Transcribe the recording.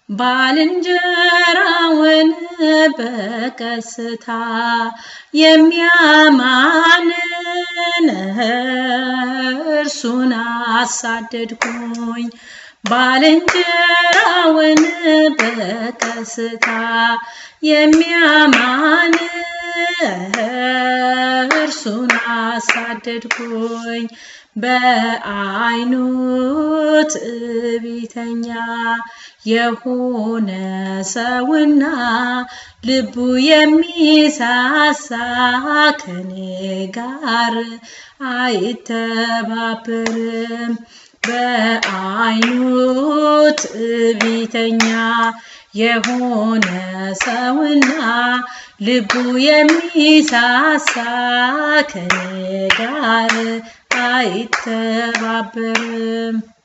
ባልንጀራውን በቀስታ የሚያማንን እርሱን አሳደድኩኝ። ባልንጀራውን በቀስታ የሚያማን እርሱን አሳደድኩኝ። በዓይኑ ትዕቢተኛ የሆነ ሰውና ልቡ የሚሳሳ ከኔ ጋር አይተባበርም። በዓይኑ ትዕቢተኛ የሆነ ሰውና ልቡ የሚሳሳ ከኔ ጋር አይተባበርም።